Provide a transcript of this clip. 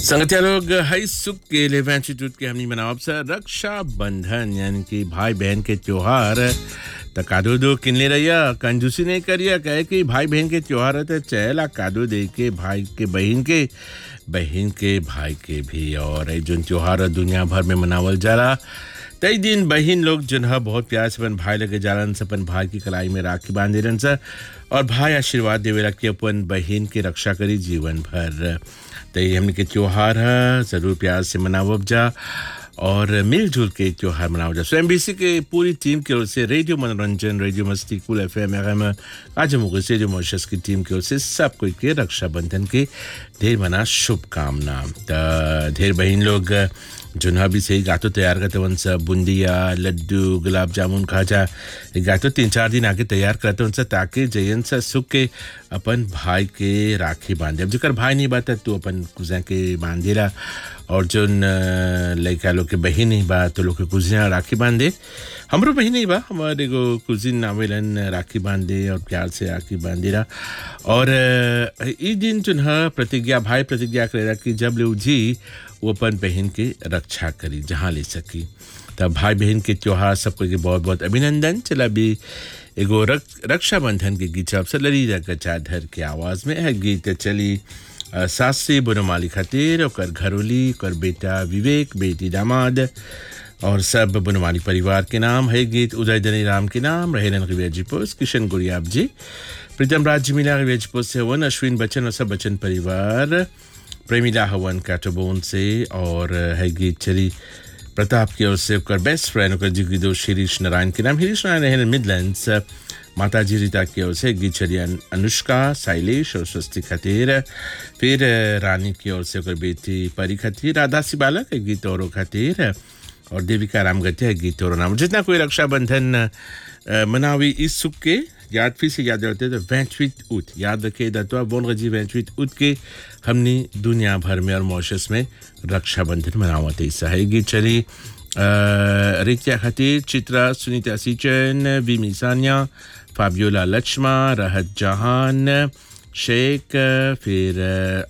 संगतिया लोग हई सुख के लेवें इंस्टीट्यूट के हमनी मनावब से रक्षा बंधन यानी कि भाई बहन के त्योहार त कादो दो किनले रहिया कंजूसी नहीं करिया कहे कि भाई बहन के त्योहार है तो चहला कादो दे के भाई के बहन के बहन के भाई के भी और ये जो त्योहार दुनिया भर में मनावल जाला तई दिन बहन लोग जन ह बहुत प्यार से अपन भाई लगे जालन से अपन भाई की कलाई में राखी बांध देलन से और भाई आशीर्वाद देवेला कि अपन बहन के रक्षा करी जीवन भर तो ये हमने के त्योहार है ज़रूर प्यार से मनावब जा और मिलजुल के त्योहार मनाओ जा सो एम के पूरी टीम की ओर से रेडियो मनोरंजन रेडियो मस्ती कुल एफ एम एम आज मुगल से जो मॉरिशस की टीम की ओर से सब कोई के रक्षाबंधन के ढेर मना शुभकामना त ढेर बहन लोग जुन्हा भी सही गातो तैयार करते वन सब बुंदिया लड्डू गुलाब जामुन खाजा गातो तीन चार दिन आगे तैयार करते वन ताकि जयन सा सुख के अपन भाई के राखी बांधे अब जेकर भाई नहीं बात तू अपन कुजा के बांधेला और जो लड़का लोग के बहन ही बा तो लोग के कुजिया राखी बांधे हमरो बहन ही बा हमारे एगो कुजिन आवेलन राखी बांधे और प्यार से राखी बांधेला और ई दिन जो है प्रतिज्ञा भाई प्रतिज्ञा करेला कि जब ले जी वो अपन बहन के रक्षा करी जहाँ ले सकी तब भाई बहन के त्योहार सबको के बहुत बहुत अभिनंदन चला भी एगो रक, रक्षाबंधन के गीत अवसर लड़ी गचाधर के आवाज में है गीत चली सास से बनमाली खातिर और घरोली और बेटा विवेक बेटी दामाद और सब बनमाली परिवार के नाम है गीत उदय दनी राम के नाम रहेलन रिवेजिपोस किशन गुड़ियाब जी प्रीतम राज मिला रिवेजिपोस से हवन अश्विन बच्चन और सब बच्चन परिवार प्रेमिला हवन कैटोबोन से और है गीत चली प्रताप की ओर से कर बेस्ट फ्रेंड कर जी दो शिरीष नारायण के नाम हिरीश नारायण है मिडलैंड्स माता जी रीता की ओर से गीत चली अनुष्का शैलेश और स्वस्ति खातिर फिर रानी की ओर से कर बेटी परी खातिर राधा सिबाला के गीत और खातिर और देविका राम गति है गीत और नाम जितना कोई रक्षाबंधन मनावी इस सुख के याद फिर से याद रखते तो वैंचवित उत याद रखे दत्वा बोन गजी वैंचवित उत के हमने दुनिया भर में और मॉरिशस में रक्षाबंधन मनावत ऐसा है गीत चली रित्या खातिर चित्रा सुनीता सिचन विमी सानिया फाबियोला लक्ष्मा रहत जहान शेख फिर